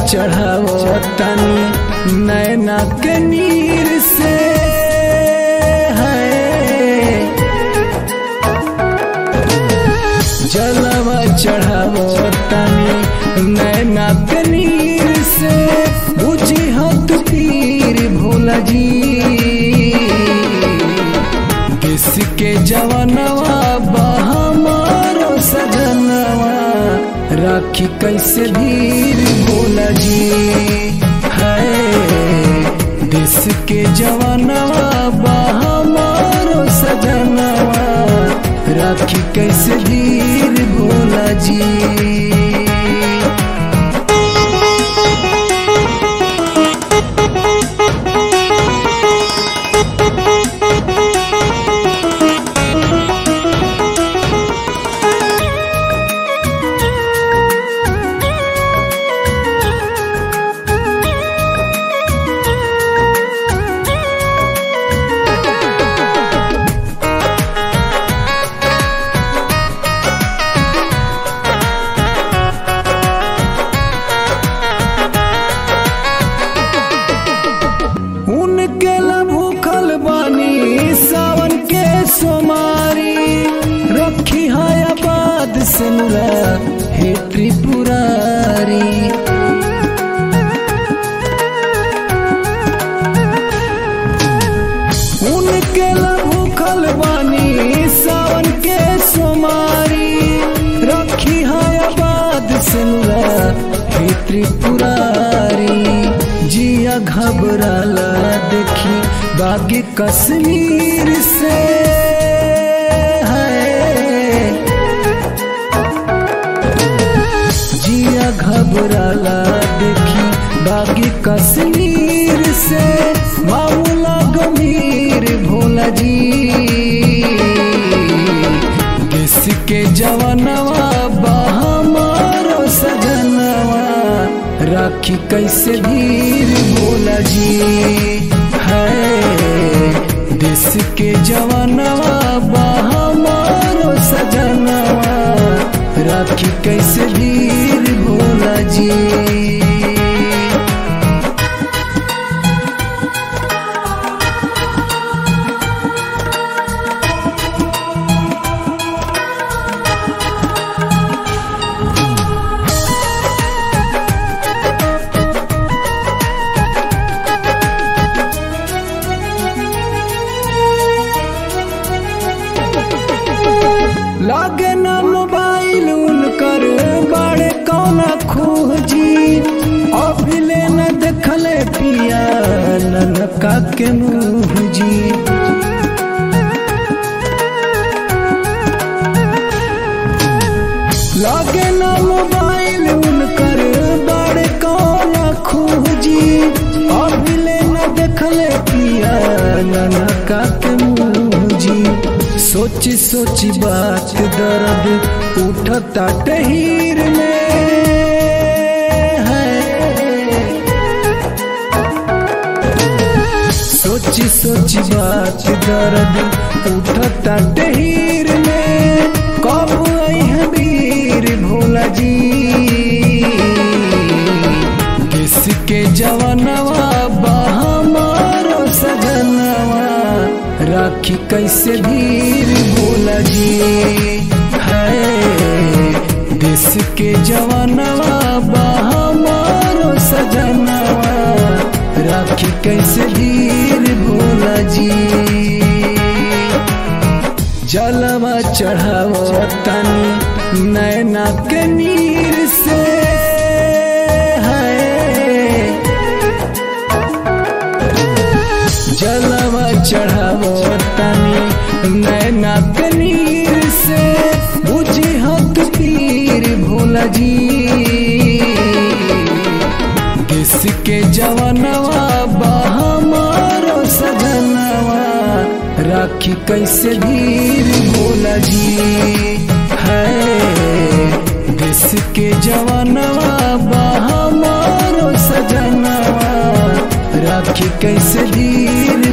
चढ़ावो तनी नैना के नीर से है जलवा चढ़ावो तनी नैना के नीर से बुझी हत पीर भोला जी किसके जवनवा बहमारो सजनवा राखी कैसे धीर भोला जी है देश के जवानवा बहमारो सजनवा राखी कैसे धीर भोला जी उनके ला भूखल बानी सावन के सोमारी रखी है आबाद से मुरा हे त्रिपुरारी उनके ला भूखल बानी सावन के सोमारी रखी है आबाद से मुरा हे त्रिपुरारी जिया घबराला देखी बागी कश्मीर से है जिया घबराला देखी बागी कश्मीर से मामला गंभीर भोला जी देश के जवानवा बहमारो सजनवा राखी कैसे धीर भोला जी है देश के जवानवा बहमारो सजनवा राखी कैसे धीर भोला जी लागे ना मोबाइल उनकर बड़े कौना खोजी अभिले न देखले पिया ननका के मुँह जी लागे ना मोबाइल उनकर बड़े कौना खोजी अभिले न देखले पिया ननका के मुँह जी सोची सोची बात दर्द उठता टहीर में है सोची सोची बात दर्द उठता टहीर में कब आई है वीर भोला जी किसके जवानवा बहमारो सजनवा राखी कैसे धीर भोला जी है देश के जवानवा बहमारो सजनवा राखी कैसे धीर भोला जी जलवा चढ़ावो तनी नैना के नीर से है जलवा चढ़ावो तनी नैना के नीर से बुझी हक पीर भोला जी किसके जवानवा बहमारो सजनवा राखी कैसे धीर भोला जी है देश के जवानवा बहमारो सजनवा राखी कैसे धीर